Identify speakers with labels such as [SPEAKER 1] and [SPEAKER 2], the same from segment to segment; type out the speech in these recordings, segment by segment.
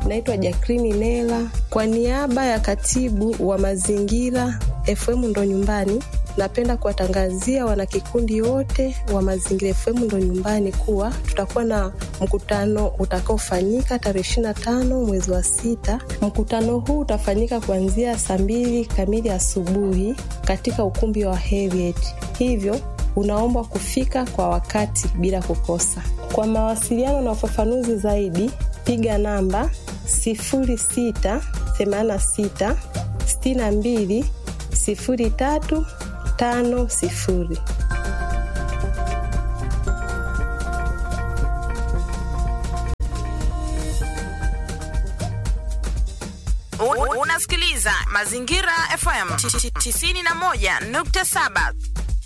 [SPEAKER 1] Naitwa Jacqueline Nela kwa niaba ya katibu wa mazingira FM ndo nyumbani. Napenda kuwatangazia wanakikundi wote wa Mazingira FM ndo nyumbani kuwa tutakuwa na mkutano utakaofanyika tarehe ishirini na tano mwezi wa sita. Mkutano huu utafanyika kuanzia saa mbili kamili asubuhi katika ukumbi wa Heriet, hivyo unaombwa kufika kwa wakati bila kukosa. Kwa mawasiliano na ufafanuzi zaidi, piga namba 0686 62 03 tano sifuri.
[SPEAKER 2] Unasikiliza Mazingira FM 91.7.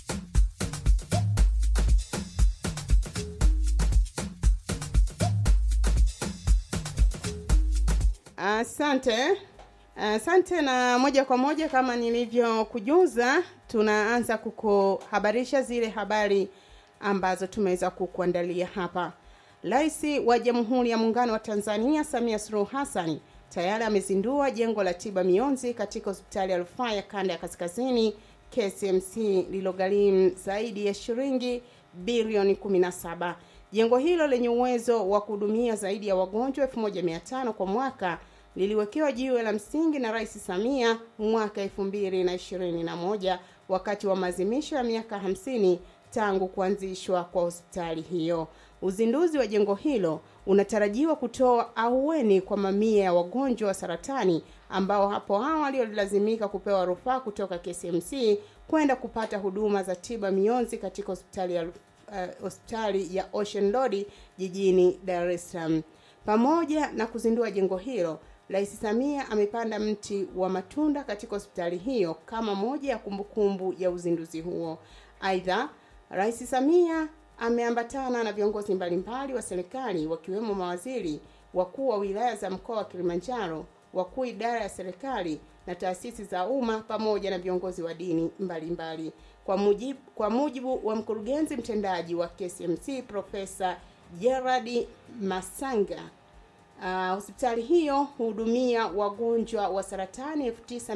[SPEAKER 3] Asante. Asante na moja kwa moja kama nilivyokujuza, tunaanza kukuhabarisha zile habari ambazo tumeweza kukuandalia hapa. Rais wa Jamhuri ya Muungano wa Tanzania Samia Suluhu Hassan tayari amezindua jengo la tiba mionzi katika hospitali ya rufaa ya kanda ya kaskazini KCMC lililogharimu zaidi ya shilingi bilioni 17. Jengo hilo lenye uwezo wa kuhudumia zaidi ya wagonjwa 1500 kwa mwaka liliwekewa jiwe la msingi na Rais Samia mwaka 2021 wakati wa maadhimisho ya miaka 50 tangu kuanzishwa kwa hospitali hiyo. Uzinduzi wa jengo hilo unatarajiwa kutoa ahueni kwa mamia ya wagonjwa wa saratani ambao hapo awali walilazimika kupewa rufaa kutoka KCMC kwenda kupata huduma za tiba mionzi katika hospitali ya, uh, hospitali ya Ocean Road jijini Dar es Salaam. Pamoja na kuzindua jengo hilo, Rais Samia amepanda mti wa matunda katika hospitali hiyo kama moja ya kumbukumbu ya uzinduzi huo. Aidha, Rais Samia ameambatana na viongozi mbalimbali wa serikali wakiwemo mawaziri, wakuu wa wilaya za mkoa wa Kilimanjaro, wakuu idara ya serikali na taasisi za umma pamoja na viongozi wa dini mbalimbali mbali. Kwa mujibu, kwa mujibu wa mkurugenzi mtendaji wa KCMC Profesa Gerard Masanga Uh, hospitali hiyo hudumia wagonjwa wa saratani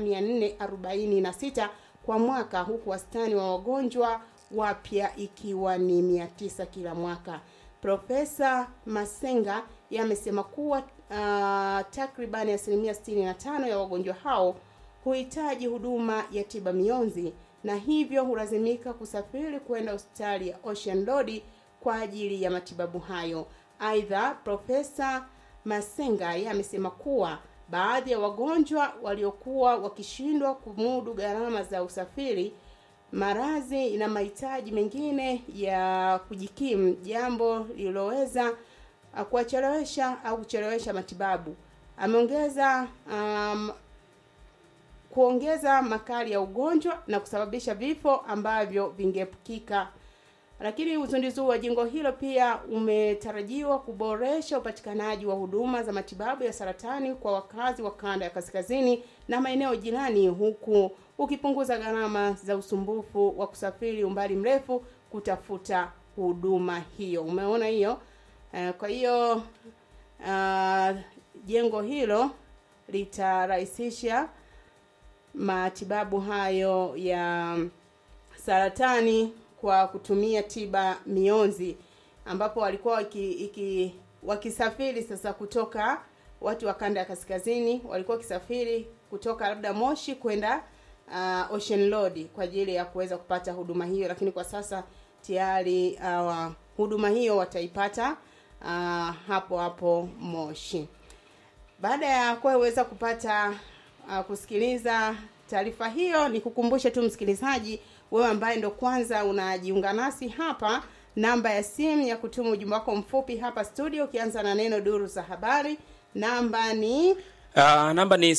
[SPEAKER 3] 9446 kwa mwaka huku wastani wa wagonjwa wapya ikiwa ni 900 kila mwaka. Profesa Masenga yamesema kuwa uh, takribani asilimia 65 ya wagonjwa hao huhitaji huduma ya tiba mionzi na hivyo hulazimika kusafiri kwenda hospitali ya Ocean Road kwa ajili ya matibabu hayo. Aidha, Profesa Masenga yeye amesema kuwa baadhi ya wagonjwa waliokuwa wakishindwa kumudu gharama za usafiri, maradhi na mahitaji mengine ya kujikimu, jambo lililoweza kuwachelewesha au kuchelewesha matibabu. Ameongeza um, kuongeza makali ya ugonjwa na kusababisha vifo ambavyo vingeepukika lakini uzinduzi wa jengo hilo pia umetarajiwa kuboresha upatikanaji wa huduma za matibabu ya saratani kwa wakazi wa kanda ya kaskazini na maeneo jirani, huku ukipunguza gharama za usumbufu wa kusafiri umbali mrefu kutafuta huduma hiyo. Umeona hiyo? Uh, kwa hiyo uh, jengo hilo litarahisisha matibabu hayo ya saratani kwa kutumia tiba mionzi ambapo walikuwa waki, iki, wakisafiri sasa kutoka watu wa kanda ya kaskazini walikuwa wakisafiri kutoka labda Moshi kwenda uh, Ocean Road kwa ajili ya kuweza kupata huduma hiyo, lakini kwa sasa tayari uh, huduma hiyo wataipata uh, hapo hapo Moshi. Baada ya kuweza kupata uh, kusikiliza taarifa hiyo, ni kukumbushe tu msikilizaji wewe ambaye ndo kwanza unajiunga nasi hapa, namba ya simu ya kutuma ujumbe wako mfupi hapa studio, ukianza na neno duru za habari. Namba ni
[SPEAKER 4] Uh, namba ni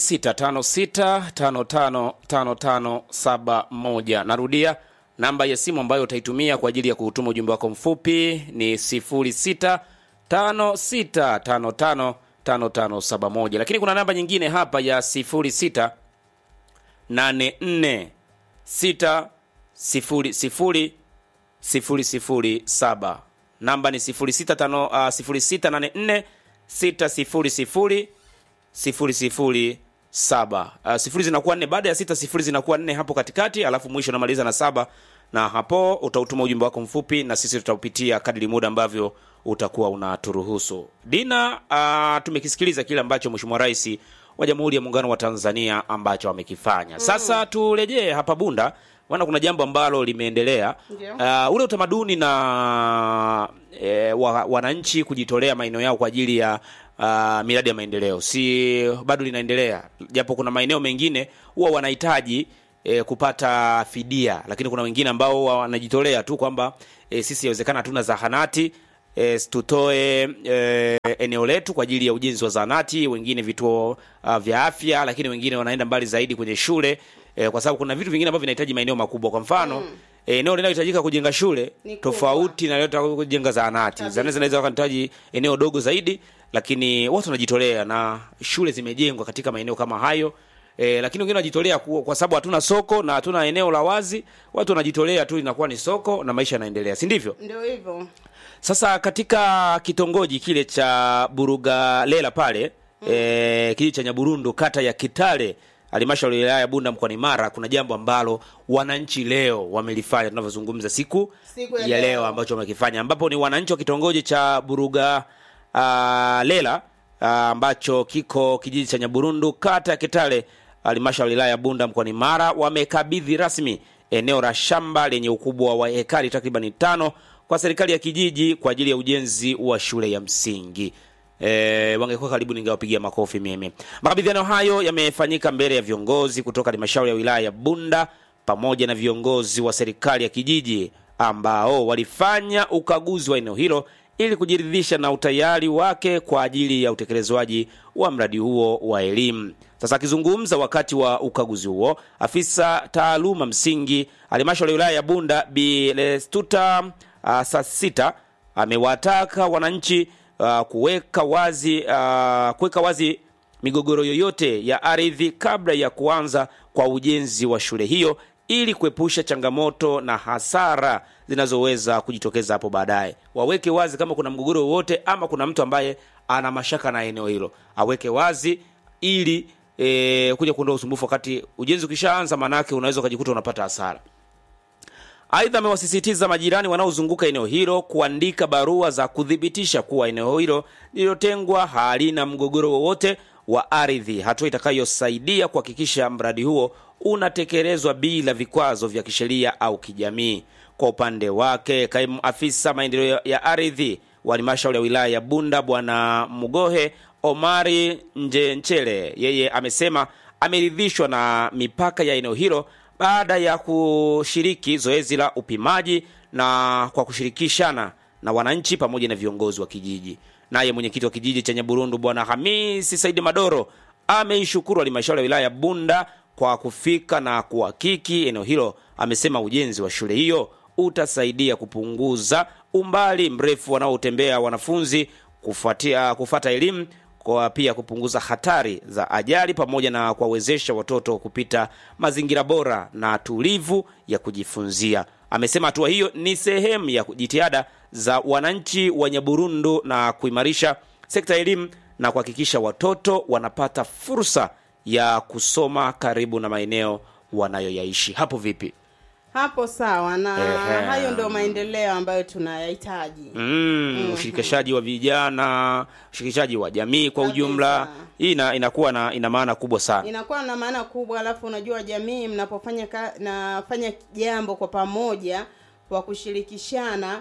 [SPEAKER 4] 0656555571. Narudia, namba ya simu ambayo utaitumia kwa ajili ya kutuma ujumbe wako mfupi ni 0656555571. Lakini kuna namba nyingine hapa ya 0684 sita sifuri sifuri sifuri sifuri saba namba ni sifuri sita tano uh, sifuri sita nane nne 600 007 uh, sifuri zinakuwa nne baada ya sita sifuri zinakuwa nne hapo katikati alafu mwisho unamaliza na saba na hapo utautuma ujumbe wako mfupi na sisi tutaupitia kadri muda ambavyo utakuwa unaturuhusu dina uh, tumekisikiliza kile ambacho mheshimiwa rais wa jamhuri ya muungano wa tanzania ambacho amekifanya sasa turejee hapa bunda maana kuna jambo ambalo limeendelea
[SPEAKER 3] Ndio.
[SPEAKER 4] uh, ule utamaduni na e, wa, wananchi kujitolea maeneo yao kwa ajili ya uh, miradi ya maendeleo si bado linaendelea japo kuna maeneo mengine huwa wanahitaji e, kupata fidia lakini kuna wengine ambao huwa wanajitolea tu kwamba e, sisi yawezekana hatuna zahanati e, tutoe e, eneo letu kwa ajili ya ujenzi wa zahanati wengine vituo uh, vya afya lakini wengine wanaenda mbali zaidi kwenye shule e, kwa sababu kuna vitu vingine ambavyo vinahitaji maeneo makubwa kwa mfano mm. eneo linalohitajika kujenga shule
[SPEAKER 3] Ni kubwa.
[SPEAKER 4] tofauti na linalotaka kujenga zahanati
[SPEAKER 3] Kabisa.
[SPEAKER 4] zahanati zinaweza wakahitaji eneo dogo zaidi lakini watu wanajitolea na shule zimejengwa katika maeneo kama hayo E, lakini wengine wanajitolea ku- kwa sababu hatuna soko na hatuna eneo la wazi watu wanajitolea tu inakuwa ni soko na maisha yanaendelea si ndivyo
[SPEAKER 3] ndio hivyo
[SPEAKER 4] sasa katika kitongoji kile cha Burugalela pale mm. e, kijiji cha Nyaburundu kata ya Kitale halmashauri ya wilaya ya Bunda mkoani Mara kuna jambo ambalo wananchi leo wamelifanya tunavyozungumza siku,
[SPEAKER 3] Siku ya
[SPEAKER 4] ya leo,
[SPEAKER 3] leo.
[SPEAKER 4] ambacho wamekifanya ambapo ni wananchi wa kitongoji cha Buruga uh, Lela ah, ambacho kiko kijiji cha Nyaburundu kata ya Kitale halmashauri ya wilaya ya Bunda mkoani Mara wamekabidhi rasmi eneo la shamba lenye ukubwa wa hekari takribani tano kwa serikali ya kijiji kwa ajili ya ujenzi wa shule ya msingi. E, wangekuwa karibu ningewapigia makofi mimi. Makabidhiano hayo yamefanyika mbele ya viongozi kutoka halmashauri ya wilaya ya Bunda pamoja na viongozi wa serikali ya kijiji ambao walifanya ukaguzi wa eneo hilo ili kujiridhisha na utayari wake kwa ajili ya utekelezwaji wa mradi huo wa elimu. Sasa akizungumza wakati wa ukaguzi huo, afisa taaluma msingi halmashauri ya wilaya ya Bunda Bi Lestuta uh, Sasita amewataka wananchi uh, kuweka wazi uh, kuweka wazi migogoro yoyote ya ardhi kabla ya kuanza kwa ujenzi wa shule hiyo ili kuepusha changamoto na hasara zinazoweza kujitokeza hapo baadaye. Waweke wazi kama kuna mgogoro wowote ama kuna mtu ambaye ana mashaka na eneo hilo, aweke wazi ili e, kuja kuondoa usumbufu wakati ujenzi ukishaanza, maanake unaweza ukajikuta unapata hasara. Aidha, amewasisitiza majirani wanaozunguka eneo hilo kuandika barua za kuthibitisha kuwa eneo hilo lililotengwa halina mgogoro wowote wa ardhi, hatua itakayosaidia kuhakikisha mradi huo unatekelezwa bila vikwazo vya kisheria au kijamii. Kwa upande wake, kaimu afisa maendeleo ya ardhi wa halmashauri ya wilaya ya Bunda Bwana Mugohe Omari Njenchele, yeye amesema ameridhishwa na mipaka ya eneo hilo baada ya kushiriki zoezi la upimaji na kwa kushirikishana na wananchi pamoja na viongozi wa kijiji. Naye mwenyekiti wa kijiji cha Nyaburundu Bwana Hamisi Saidi Madoro ameishukuru halmashauri ya wilaya ya Bunda kwa kufika na kuhakiki eneo hilo. Amesema ujenzi wa shule hiyo utasaidia kupunguza umbali mrefu wanaotembea wanafunzi kufuatia kufata elimu kwa pia kupunguza hatari za ajali pamoja na kuwawezesha watoto kupita mazingira bora na tulivu ya kujifunzia. Amesema hatua hiyo ni sehemu ya jitihada za wananchi wa Nyaburundu na kuimarisha sekta ya elimu na kuhakikisha watoto wanapata fursa ya kusoma karibu na maeneo wanayoyaishi. Hapo vipi?
[SPEAKER 3] hapo sawa na
[SPEAKER 4] Ehe.
[SPEAKER 3] hayo ndio maendeleo ambayo tunayahitaji
[SPEAKER 4] Mm, ushirikishaji wa vijana, ushirikishaji wa jamii kwa
[SPEAKER 3] Kabisa.
[SPEAKER 4] ujumla, hii ina, inakuwa na ina maana kubwa sana.
[SPEAKER 3] inakuwa na maana kubwa alafu unajua jamii mnapofanya ka, nafanya jambo kwa pamoja kwa kushirikishana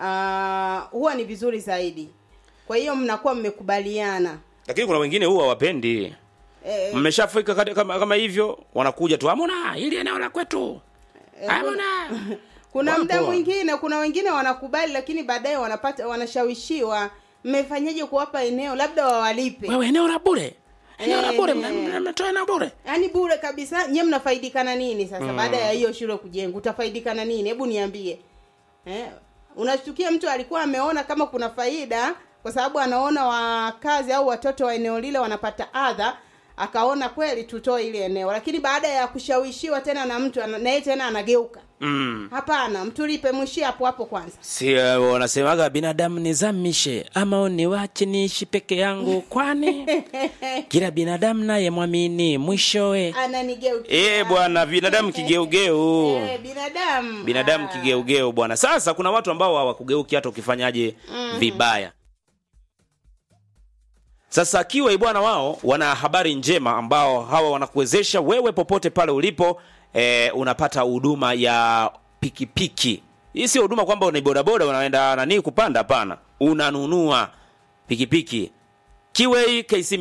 [SPEAKER 3] uh, huwa ni vizuri zaidi kwa hiyo mnakuwa mmekubaliana
[SPEAKER 4] Lakini kuna wengine huwa wapendi.
[SPEAKER 3] eh,
[SPEAKER 4] Mmeshafika kati- kama, kama hivyo wanakuja tu amona hili eneo la kwetu. Amona.
[SPEAKER 3] kuna
[SPEAKER 4] Wapo.
[SPEAKER 3] muda mwingine kuna wengine wanakubali lakini baadaye wanapata wanashawishiwa mmefanyaje kuwapa eneo labda wawalipe
[SPEAKER 4] Wewe eneo la bure. Eneo la bure
[SPEAKER 3] Eh.
[SPEAKER 4] mna- mna- mnatoa eneo bure.
[SPEAKER 3] yaani bure kabisa nyie mnafaidikana nini sasa baada ya hiyo shule kujenga utafaidikana nini hebu niambie eh, unashtukia mtu alikuwa ameona kama kuna faida kwa sababu anaona wakazi au watoto wa eneo lile wanapata adha akaona kweli tutoe ile eneo lakini baada ya kushawishiwa tena na mtu ana- na yeye tena anageuka
[SPEAKER 4] mm.
[SPEAKER 3] hapana mtulipe mwishie hapo hapo kwanza
[SPEAKER 4] si uh, wanasemaga binadamu nizamishe ama uniwache niishi peke yangu kwani kila binadamu naye mwamini mwishowe
[SPEAKER 3] ananigeukia
[SPEAKER 4] e bwana binadamu kigeugeu
[SPEAKER 3] Eh, binadamu
[SPEAKER 4] binadamu
[SPEAKER 3] Ah.
[SPEAKER 4] kigeugeu bwana sasa kuna watu ambao hawakugeuki hata ukifanyaje vibaya sasa kiwa bwana wao wana habari njema ambao hawa wanakuwezesha wewe popote pale ulipo e, unapata huduma ya pikipiki hii sio huduma kwamba ni bodaboda unaenda nani kupanda hapana unanunua pikipiki Kiwei KC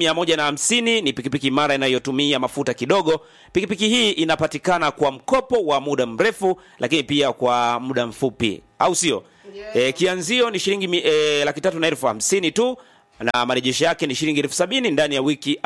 [SPEAKER 4] 150 ni pikipiki imara inayotumia mafuta kidogo. Pikipiki hii inapatikana kwa mkopo wa muda mrefu, lakini pia kwa muda mfupi, au sio?
[SPEAKER 3] Yeah.
[SPEAKER 4] E, kianzio ni shilingi mi- e, laki tatu na elfu hamsini tu na marejesho yake ni shilingi elfu sabini ndani ya wiki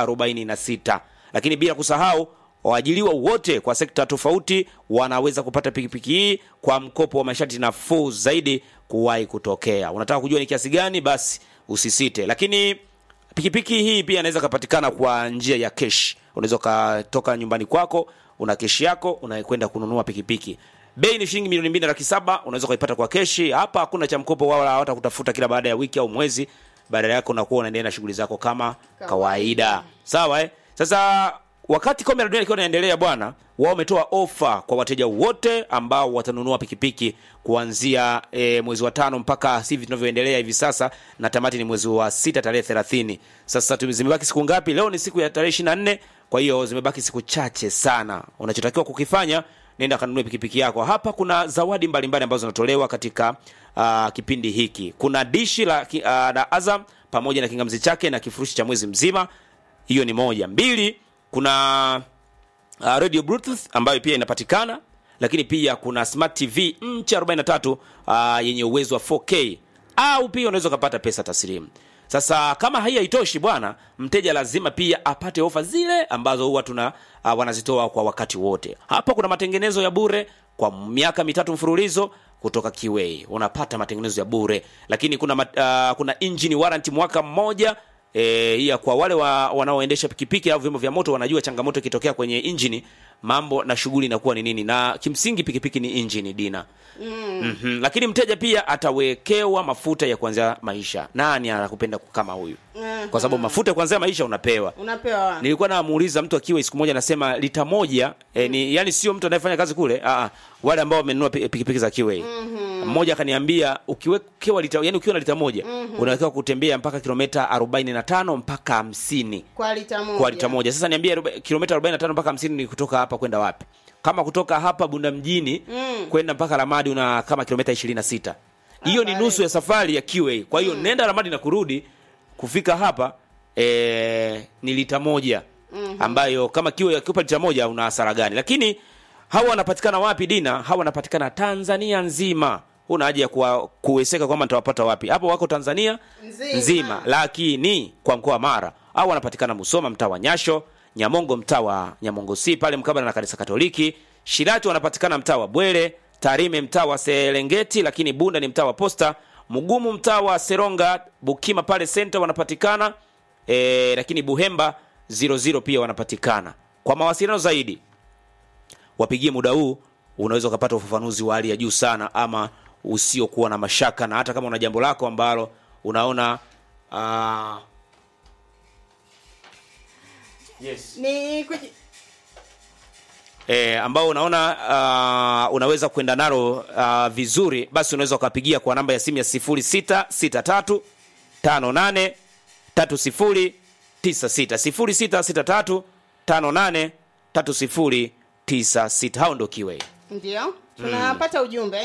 [SPEAKER 4] 46 lakini bila kusahau waajiliwa wote kwa sekta tofauti wanaweza kupata pikipiki hii kwa mkopo wa masharti nafuu zaidi kuwahi kutokea. Unataka kujua ni kiasi gani? Basi usisite. Lakini pikipiki hii pia inaweza kupatikana kwa njia ya kesh. Unaweza ukatoka nyumbani kwako una keshi yako unakwenda kununua pikipiki. Bei ni shilingi milioni mbili na laki saba. Unaweza ukaipata kwa keshi. Hapa hakuna cha mkopo wala hata kutafuta kila baada ya wiki au mwezi. Badala yake unakuwa unaendelea na shughuli zako kama kawaida. Sawa eh? Sasa wakati kombe la dunia likiwa linaendelea bwana, wao wametoa ofa kwa wateja wote ambao watanunua pikipiki kuanzia e, mwezi wa tano mpaka hivi tunavyoendelea hivi sasa, na tamati ni mwezi wa sita tarehe thelathini. Sasa tume- zimebaki siku ngapi? Leo ni siku ya tarehe ishirini na nne. Kwa hiyo zimebaki siku chache sana. Unachotakiwa kukifanya nenda kanunue pikipiki yako. Hapa kuna zawadi mbalimbali ambazo zinatolewa katika uh, kipindi hiki. Kuna dishi la, ki- uh, la Azam pamoja na kingamzi chake na kifurushi cha mwezi mzima. Hiyo ni moja. Mbili, kuna uh, radio bluetooth ambayo pia inapatikana lakini pia kuna smart tv nchi 43 uh, yenye uwezo wa 4k au pia unaweza ukapata pesa taslimu sasa kama hii haitoshi bwana mteja lazima pia apate ofa zile ambazo huwa tuna uh, wanazitoa kwa wakati wote hapa kuna matengenezo ya bure kwa miaka mitatu mfululizo kutoka kiwei unapata matengenezo ya bure lakini kuna mat, uh, kuna engine warranty mwaka mmoja e, iya kwa wale wa, wanaoendesha pikipiki au vyombo vya moto wanajua changamoto ikitokea kwenye injini mambo na shughuli inakuwa ni nini na kimsingi pikipiki ni injini dina mm. mm-hmm. lakini mteja pia atawekewa mafuta ya kuanzia maisha nani anakupenda kama huyu
[SPEAKER 3] Mhm.
[SPEAKER 4] kwa sababu mafuta ya kuanzia maisha unapewa
[SPEAKER 3] unapewa
[SPEAKER 4] nilikuwa namuuliza mtu akiwa siku moja anasema lita moja eh, ni yani sio mtu anayefanya kazi kule ah, ah, wale ambao wamenunua pi- pikipiki za kiwei mmoja akaniambia ukiwekewa lita yani ukiwa na lita moja unawekewa kutembea mpaka kilomita 45 mpaka 50
[SPEAKER 3] kwa lita moja
[SPEAKER 4] kwa lita moja sasa niambie aroba- kilomita 45 mpaka 50 ni kutoka hapa kwenda wapi kama kutoka hapa bunda mjini
[SPEAKER 3] Mm.
[SPEAKER 4] kwenda mpaka ramadi una kama kilomita 26 hiyo ni
[SPEAKER 3] bale.
[SPEAKER 4] nusu ya safari ya QA kwa hiyo nenda ramadi na kurudi kufika hapa e, ni lita moja ambayo kama QA akiupa lita moja una hasara gani lakini hawa wanapatikana wapi dina hawa wanapatikana tanzania nzima huna haja ya kuwa- kuweseka kwamba nitawapata wapi hapo wako tanzania
[SPEAKER 3] Nzima.
[SPEAKER 4] nzima lakini kwa mkoa wa mara au wanapatikana musoma mtaa wa nyasho nyamongo mtaa wa nyamongo si pale mkabala na kanisa katoliki shirati wanapatikana mtaa wa bwere tarime mtaa wa serengeti lakini bunda ni mtaa wa posta mugumu mtaa wa seronga bukima pale senta wanapatikana e, lakini buhemba 00 pia wanapatikana kwa mawasiliano zaidi wapigie muda huu unaweza ukapata ufafanuzi wa hali ya juu sana ama usiokuwa na mashaka na hata kama una jambo lako ambalo unaona uh, yes.
[SPEAKER 3] ni kuji...
[SPEAKER 4] e, ambao unaona uh, unaweza kwenda nalo uh, vizuri basi unaweza ukapigia kwa namba ya simu ya 0663 58 30 96 0663 58 30 hao ndo kiwe
[SPEAKER 3] ndio tunapata ujumbe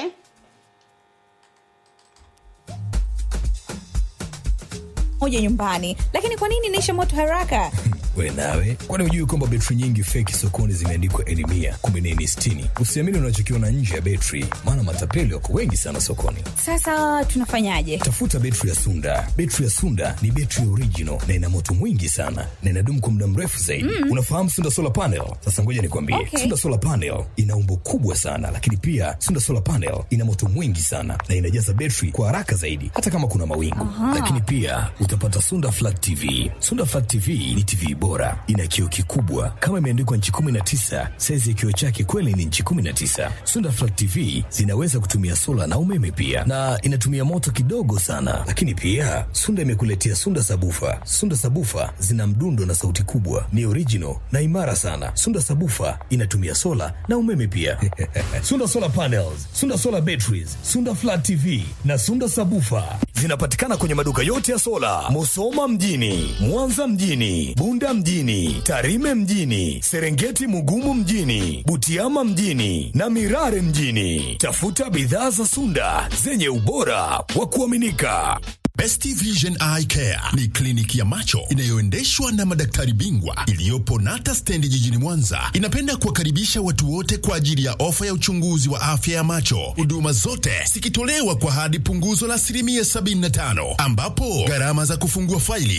[SPEAKER 5] moja nyumbani lakini kwa nini inaisha moto haraka
[SPEAKER 6] we nawe kwani hujui kwamba betri nyingi feki sokoni zimeandikwa elimia kumbe ni eni sitini usiamini unachokiona nje ya betri maana matapeli wako wengi sana sokoni
[SPEAKER 5] sasa tunafanyaje
[SPEAKER 6] tafuta betri ya sunda betri ya sunda ni betri original na ina moto mwingi sana na inadumu kwa muda mrefu zaidi mm. unafahamu sunda solar panel sasa ngoja nikwambie
[SPEAKER 5] Okay.
[SPEAKER 6] sunda solar panel ina umbo kubwa sana lakini pia sunda solar panel ina moto mwingi sana na inajaza betri kwa haraka zaidi hata kama kuna mawingu lakini pia utapata Sunda Flat TV. Sunda Flat TV ni TV bora, ina kioo kikubwa kama imeandikwa nchi 19. Saizi ya kioo chake kweli ni nchi 19. Sunda Flat TV zinaweza kutumia sola na umeme pia, na inatumia moto kidogo sana. Lakini pia Sunda imekuletea Sunda Sabufa. Sunda Sabufa zina mdundo na sauti kubwa, ni original na imara sana. Sunda Sabufa inatumia sola na umeme pia. Sunda Solar Panels, Sunda Solar Batteries, Sunda Flat TV na Sunda Sabufa zinapatikana kwenye maduka yote ya sola, Musoma mjini, Mwanza mjini, Bunda mjini, Tarime mjini, Serengeti Mugumu mjini, Butiama mjini na Mirare mjini. Tafuta bidhaa za Sunda zenye ubora wa kuaminika.
[SPEAKER 7] Best Vision Eye Care ni kliniki ya macho inayoendeshwa na madaktari bingwa iliyopo Nata Stendi jijini Mwanza. Inapenda kuwakaribisha watu wote kwa ajili ya ofa ya uchunguzi wa afya ya macho, huduma zote zikitolewa kwa hadi punguzo la asilimia 75, ambapo gharama za kufungua faili